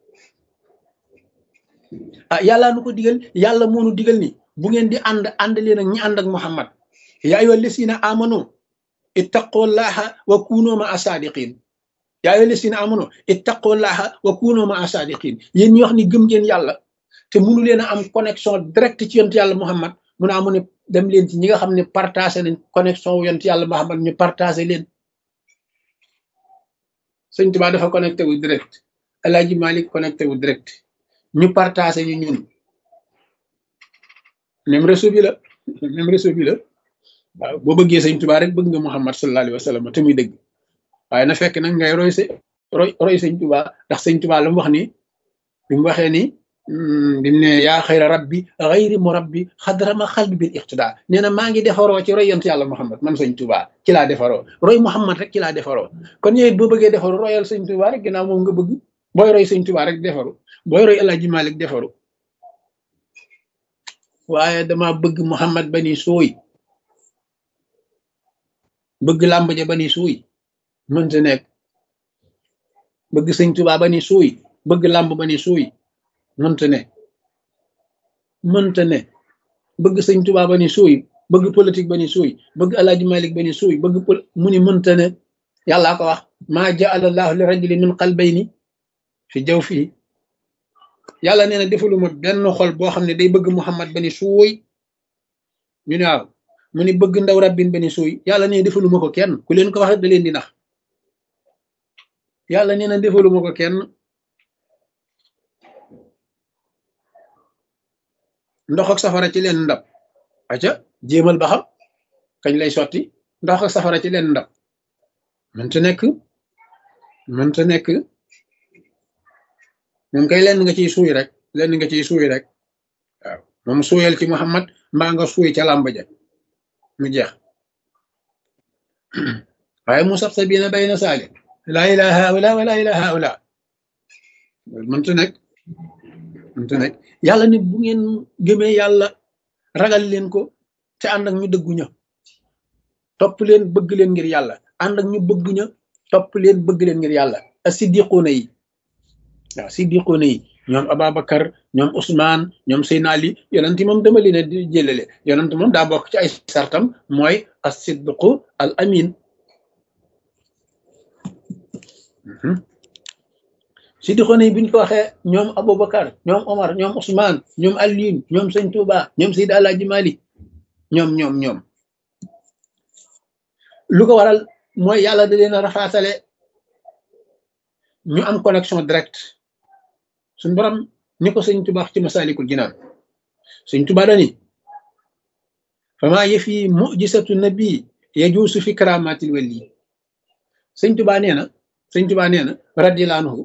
S1: ah yàllaa nu ko digal yàlla moo nu digal ni bu ngeen di ànd ànd leen ak ñi ànd ak Muhammad yaa ayyuha llazina amanu ittaqullaha wa kunu ma asadiqin yaa ayyuha llazina amanu ittaqullaha wa kunu ma asadiqin yéen ñi wax ni gëm ngeen yàlla te mënu leen a am connexion direct ci yonent yàlla Muhammad mu ne amu ne dem leen ci ñi nga xam ne partagé nañ connexion wu yonent yàlla Muhammad ñu partagé leen sëñ Tuubaa dafa connecté wu direct El Hadji Malick connecté wu direct ñu partagé ñu ñun même réseau bi la même réseau bi la waaw boo bëggee sëñ Tuubaa rek bëgg nga Muhammad sallallahu alayhi wa sallam te muy dëgg waaye na fekk nag ngay roy sa roy roy sëñ Tuubaa ndax sëñ Tuubaa la mu wax ni bi mu waxee ni bi mu ne yaa xayra rabbi xayri mu rabbi xadrama xalbi bil iqtidaa nee na maa ngi defaroo ci roy yont yàlla Muhammad man sëñ Tuubaa ci laa defaroo roy Muhammad rek ci laa defaroo kon ñëwit boo bëggee defaru royal sëñ Tuubaa rek ginnaaw moom nga bëgg booy roy sëñ Tuubaa rek defaru booy roy El Hadji Malick defaru waaye dama bëgg Muhammad bani sooy bëgg làmb ja bani suuy mënta nekk bëgg sëñ Tuubaa bani suuy bëgg làmb bani suuy mënta ne mënta ne bëgg sëñ Tuubaa bani suuy bëgg politique bani suuy bëgg Alaaji Malik bani suuy bëgg pol mu ni mënta ne yàllaa ko wax maa jaala allahu li rajulin min qalbayni fi jaw fii yàlla nee na defaluma benn xol boo xam ne day bëgg Muhammad bani suuy ñu ne waaw mu ni bëgg ndaw rabbin bani suuy yàlla nee defaluma ko kenn ku leen ko wax da leen di nax yàlla nee na defaluma ko kenn ndox ak safara ci leen ndab aca jéemal ba xam kañ lay sotti ndox ak safara ci leen ndab mënta nekk mënta nekk moom kay lenn nga ciy suuy rek lenn nga ciy suuy rek waaw moom suuyal ci Muhammad mbaa nga suuy ca làmb ja mu jeex waaye mu sax sa biina bay na saali laa ilaha haula wa laa ilaha haula mënta nekk mënta nekk yàlla ne bu ngeen gëmee yàlla ragal leen ko te ànd ak ñu dëggu ña topp leen bëgg leen ngir yàlla ànd ak ñu bëgg ña topp leen bëgg leen ngir yàlla a siddiquuna yi waaw siddiquuna yi ñoom Ababacar ñoom Ousmane ñoom Seyna Ali yonent moom dama leen a di jëlale yonent moom daa bokk ci ay sartam mooy as-siddiqu al amin siddiquuna yi bi ñu ko waxee ñoom Aboubacar ñoom Omar ñoom Ousmane ñoom Alioune ñoom Sëñ Touba ñoom Seydi Alaaji Malik ñoom ñoom ñoom lu ko waral mooy yàlla da leen a rafaatale ñu am connexion direct suñ borom ni ko sëñ Tuba wax ci masalikul jinaan sëñ Tuba dani fama yëfi mujisatu nabi yajuusu fi karamatil wali sëñ Tuba nee na sëñ Tuba nee na radiyallahu anhu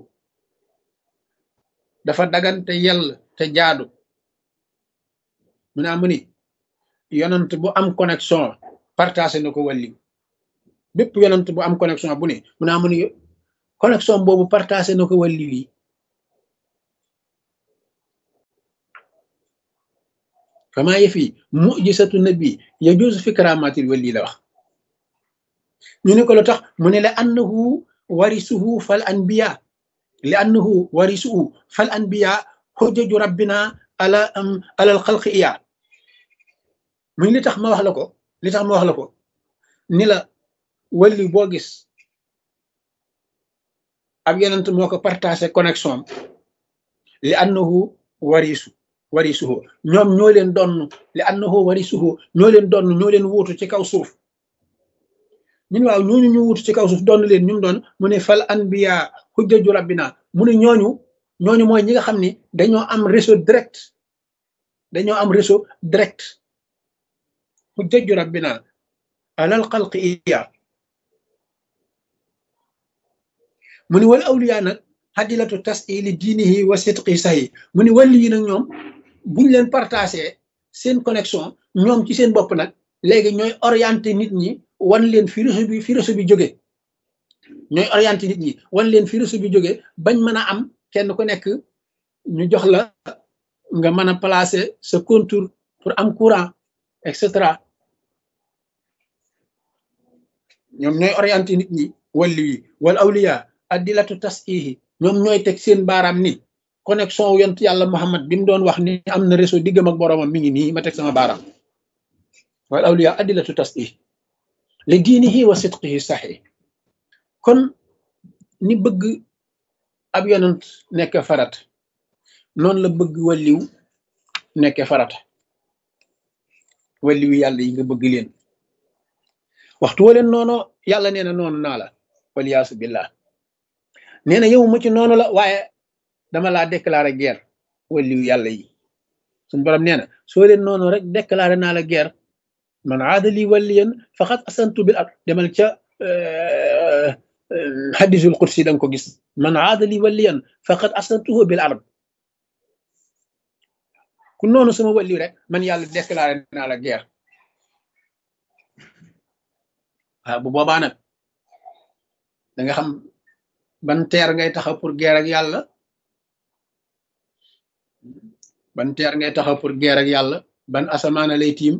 S1: dafa dagan te yell te jaadu mu naa mu ni yonant bu am connexion partagé na ko wàlli bépp yonant bu am connexion bu ne mu naa mu ni connexion boobu partagé na ko wàlli wi kama yëfi mujisatu nabi yajuusu fi karamatil wali la wax ñu ne ko lu tax mu ne la annahu warisuhu fal anbiya li annahu warisuhu fal anbiya xujjaju rabbina ala am alal xalqi iya muy li tax ma wax la ko li tax ma wax la ko ni la walli boo gis ab yonent moo ko partagé connexion am li annahu warisu warisuhu ñoom ñoo leen donn li annahu warisuhu ñoo leen donn ñoo leen wuutu ci kaw suuf ñun waaw ñooñu ñu wuutu ci kaw suuf donn leen ñu doon mu ne fal anbiya hujjaju rabbina mu ne ñooñu ñooñu mooy ñi nga xam ni dañoo am réseau direct dañoo am réseau direct hujjaju rabbina alal xalqi iya mu ni wal awliya nag xadilatu tasili diinihi wa sidqi sahi mu ni wàlli yi nag ñoom buñ leen partagé seen connexion ñoom ci seen bopp nag léegi ñooy orienté nit ñi wan leen fi réseau bi fi réseau bi jóge ñooy orienté nit ñi wan leen fi réseau bi jóge bañ mën a am kenn ku nekk ñu jox la nga mën a placer sa contour pour am courant et cetera ñoom ñooy orienté nit ñi walli yi wal awliya addilatu tasihi ñoom ñooy teg seen baaraam ni connexion wu yont yàlla Muhammad bi mu doon wax ni am na réseau diggam ak boroomam mi ngi nii ma teg sama baaraam wal awliya addilatu tasihi li diinihi wa sidqihi saxi kon ni bëgg ab yonent nekk farat noonu la bëgg walliw nekk farata walliw yàlla yi nga bëgg leen waxtu wa leen noonu yàlla nee na noonu naa la waliyaasu billah nee na yow mu ci noonu la waaye dama laa déclaré guerre walliw yàlla yi suñ borom nee na soo leen noonu rek déclaré naa la guerre man aada li waliyan faqad asantu bil ak demal ca hadisul qudsi da nga ko gis man aada li waliyan faqad asantuhu bil arab ku noonu sama walliw rek man yàlla déclaré naa la guerre waaw bu boobaa nag da nga xam ban teer ngay taxaw pour guerre ak yàlla ban teer ngay taxaw pour guerre ak yàlla ban asamaana lay tiim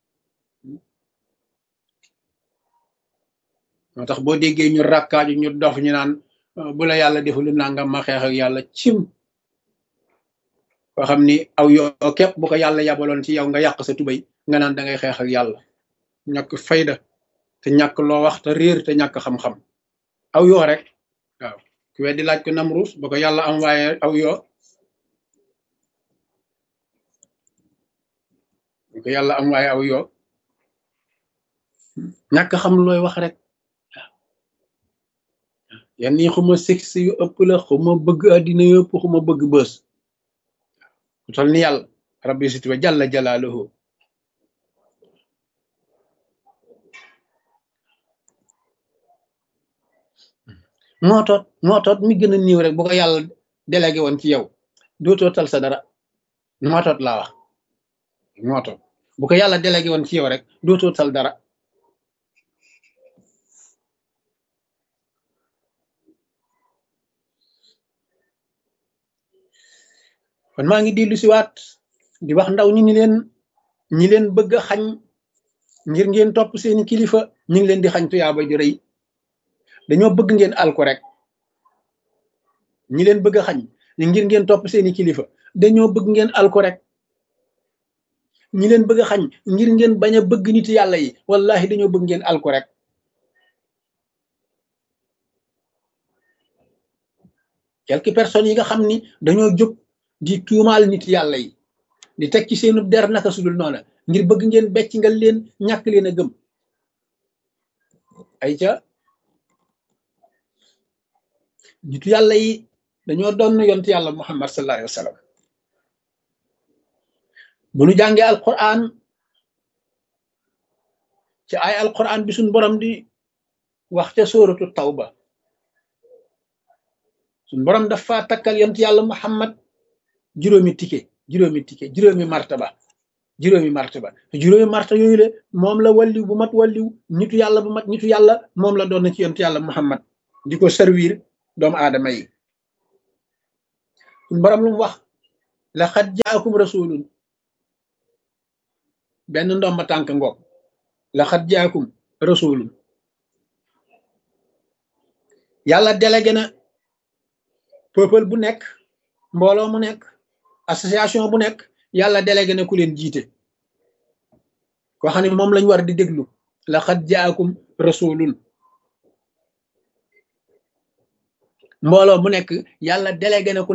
S1: moo tax boo déggee ñu rakkaaju ñu dof ñu naan bu la yàlla deful nangam ma xeex ak yàlla cim koo xam ni aw yoo képp bu ko yàlla yabaloon ci yow nga yàq sa tubay nga naan da ngay xeex ak yàlla ñàkk fayda te ñàkk loo wax te réer te ñàkk xam-xam aw yoo rek waaw ku weddi laaj ko namruus ba ko yàlla am waaye aw yoo ba ko yàlla am waaye aw yoo ñàkk xam looy wax rek waaw yan nii xuma sexe yu ëpp la xuma bëgg àddina yu ëpp xuma bëgg bës ku tol ni yàlla rabbi siti wa jalla jalaaluhu moo toot moo toot mi gën a niiw rek bu ko yàlla délégué woon ci yow dootoo tal sa dara moo toot laa wax moo toot bu ko yàlla délégué woon ci yow rek dootoo tal dara kon maa ngi dellu si waat di wax ndaw ñi ni leen ñi leen bëgg a xañ ngir ngeen topp seeni kilifa ñi ngi leen di xañ tuyaaba ju rëy dañoo bëgg ngeen alku rek ñi leen bëgg a xañ ngir ngeen topp seeni kilifa dañoo bëgg ngeen alku rek ñi leen bëgg a xañ ngir ngeen bañ a bëgg nit yàlla yi wallahi dañoo bëgg ngeen alku rek quelques personnes yi nga xam ni dañoo jóg di tuumaal nit yàlla yi di teg ci seenu der naka sudul noona ngir bëgg ngeen becc nga leen ñàkk leen a gëm ay ca nitu yàlla yi dañoo doon yont yàlla muhammad sallallahu alayhi wa sallam bu nu jàngee alquran ci ay alquran bi suñ borom di wax ca sóoratu tawba suñ borom dafa takkal yont yàlla muhammad juróomi tike juróomi tike juróomi martaba juróomi martaba juróomi martaba yooyu le moom la walliw bu mat walliw nitu yàlla bu mat nitu yàlla moom la doon na ci yont yàlla muhammad di ko servir doomu aadama yi suñ borom lu mu wax laqad jaakum rasulun benn ndomba tànk ngoog laqad jaakum rasulun yàlla délégué na peuple bu nekk mbooloo mu nekk association bu nekk yàlla délégué na ku leen jiite koo xam ne moom lañ war di déglu laqad jaakum rasulun mbooloo mu nekk yàlla délégué na ku